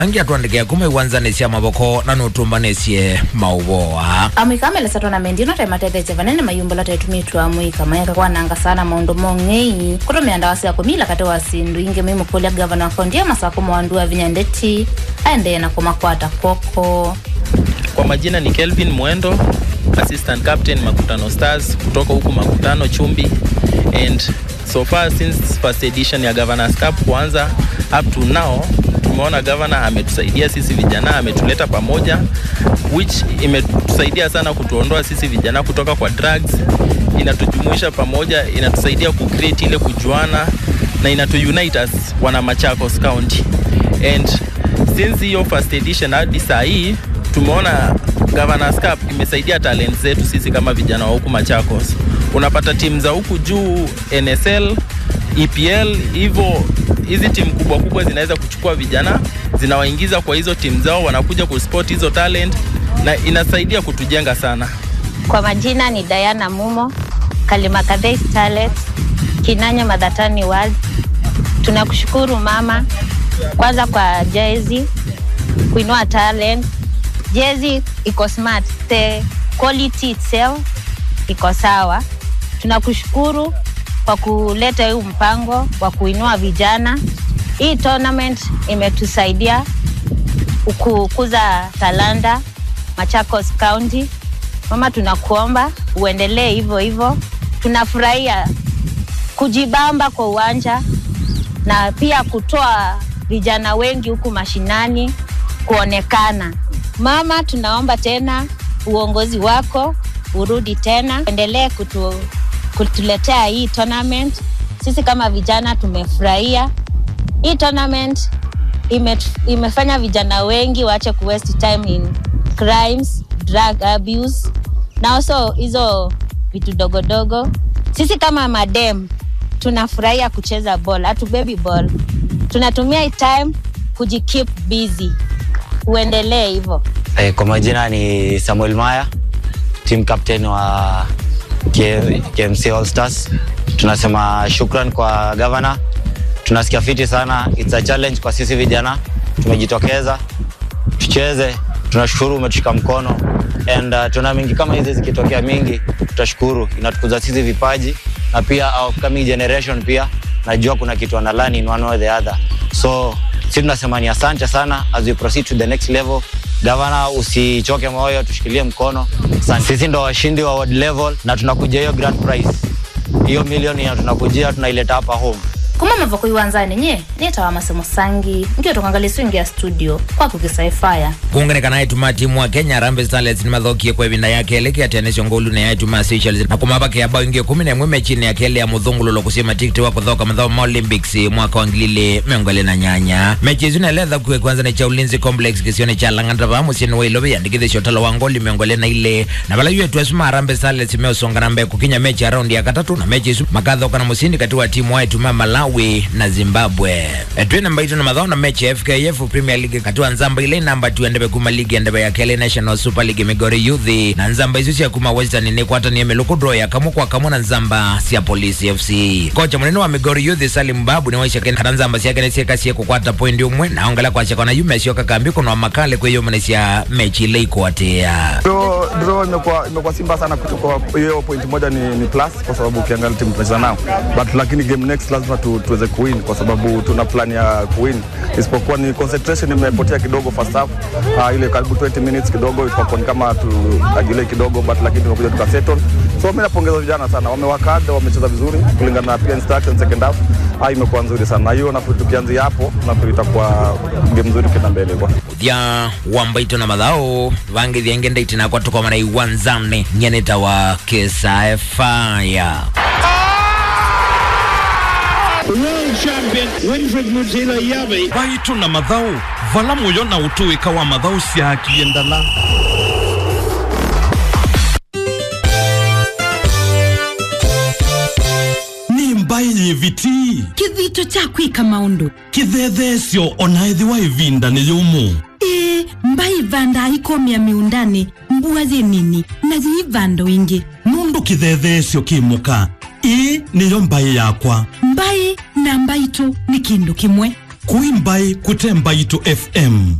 angiatwandikia kuma iwanzanisya mavoko na nutumbanisye mauvoa amwikamelesa tonamendi ino taimatethesya vanene mayumbula taitumitwa mwika mayaka kwananga sana maundu mong'ei kutumia ndawa sya kumila kati wa sindu ingi mwimukulya gavana wa kaunti ya masako mwandua vinyandeti aendee na kumakwata koko Kwa majina ni Kelvin Mwendo, assistant captain Makutano Stars kutoka huku Makutano Chumbi, and so far since first edition ya Governors Cup kuanza up to now tumeona governor ametusaidia sisi vijana, ametuleta pamoja, which imetusaidia sana kutuondoa sisi vijana kutoka kwa drugs, inatujumuisha pamoja, inatusaidia kucreate ile kujuana na inatuunite as wana Machakos County and since hiyo first edition hadi saa hii tumeona Governors Cup imesaidia talent zetu sisi kama vijana wa huku Machakos. Unapata timu za huku juu NSL, EPL, hivyo hizi timu kubwa kubwa zinaweza kuchukua vijana zinawaingiza kwa hizo timu zao, wanakuja kusport hizo talent na inasaidia kutujenga sana. Kwa majina ni Diana Mumo, Kalimakadhei Starlet, Kinanya Madhatani World. Tunakushukuru mama kwanza kwa jezi kuinua talent. Jezi iko smart, the quality itself iko sawa. Tunakushukuru kwa kuleta huu mpango wa kuinua vijana. Hii tournament imetusaidia kukuza talanta Machakos County. Mama, tunakuomba uendelee hivyo hivyo. Tunafurahia kujibamba kwa uwanja na pia kutoa vijana wengi huku mashinani kuonekana. Mama, tunaomba tena uongozi wako urudi tena, endelee kutu, kutuletea hii tournament. Sisi kama vijana tumefurahia hii tournament. Ime, imefanya vijana wengi waache ku waste time in crimes, drug abuse na also hizo vitu dogodogo. Sisi kama madem tunafurahia kucheza ball, hatubebi ball, tunatumia hii time kujikeep busy. Uendelee hivyo. Eh, kwa majina ni Samuel Maya, team captain wa K- KMC All Stars. Tunasema shukran kwa governor, tunasikia fiti sana. It's a challenge kwa sisi vijana, tumejitokeza tucheze. Tunashukuru umetushika mkono and uh, tuna mingi kama hizi zikitokea mingi, tutashukuru, inatukuza sisi vipaji na pia our coming generation pia najua kuna kitu ana learn in one way or the other, so si tunasema ni asante sana as we proceed to the next level. Gavana, usichoke moyo, tushikilie mkono. Asante. Sisi ndo washindi wa world level na tunakuja hiyo grand prize, hiyo milioni ya tunakujia tunaileta hapa home. kuma mavoko iwanzani nye nitawa masemo sangi ngio tukangalia swingi ya studio kwaku kisaifaya kuunganika naye tuma timu wa kenya Harambee Starlets ni mathokie kwa ivinda yake eleke atianisyo ngolu na yaituma Seychelles na kumabake ya bao ingi kumi na imwe mechini ya kele ya muthungululo kusima tikiti wa kuthoka mathao ma Olympics mwaka wa ngilili miongo ili na nyanya mechi icio naeletha kuwe kwanza ni cha ulinzi complex kisioni cha lang'ata va musieni wa ilovi yandikithisyo utalo wa ngoli miongo ili na ile na vala yu etu esuma Harambee Starlets meusongana mbe kukinya mechi ya raundi ya katatu na mechi isu makathoka na musindi kati wa timu wa ituma Malawi na Zimbabwe etwi namba itu na mathao na mechi ya FKF Premier League kati wa nzamba ile namba tu endebe kuma ligi endebe ya kele National Super League Migori Youth na nzamba isu cia kuma Western ni kwata ni meluku draw ya kamu kwa kamu na nzamba cia Police FC kocha munene wa Migori Youth Salim Babu ni waisha kene kana nzamba cia kene cia kasia kukwata point umwe na ongala kwa chakona yume sio kakambi kuna makale kwa hiyo mnesia mechi ile ikwatea Draw, draw imekuwa imekuwa simba sana kutoka hiyo point moja ni, ni plus kwa sababu ukiangalia timu tunacheza nao but lakini game next lazima tu, tuweze kuwin kwa sababu tuna plan ya kuwin isipokuwa ni concentration imepotea kidogo first half uh, ile karibu 20 minutes kidogo ikakuwa ni kama tuajile kidogo but lakini tumekuja tukasettle so mimi napongeza vijana sana wamework hard wamecheza vizuri kulingana na pia instruction second half uh, imekuwa nzuri sana na hiyo nafikiri tukianzia hapo nafikiri itakuwa game nzuri kwenda mbele kwa thia wambaito na mathao vangi thienge ndaiti nakwa tukomana iwanzane nyeneta wa kisa faya World champion Winfred Mutila Yavi. vaitu na mathau vala muyo na utuika wa mathau ciakie ndala ni mbai yiviti kithito cha kwika maundu kithethesyo onaithiwa ivinda ni yumu ĩĩ mbai vanda ikomia miundani mbua nini na ziivando ingi nundu kithethesyo kimuka ii niyo mbai yakwa mbai na mbaitu ni kindu kimwe kuimbai kutemba itu fm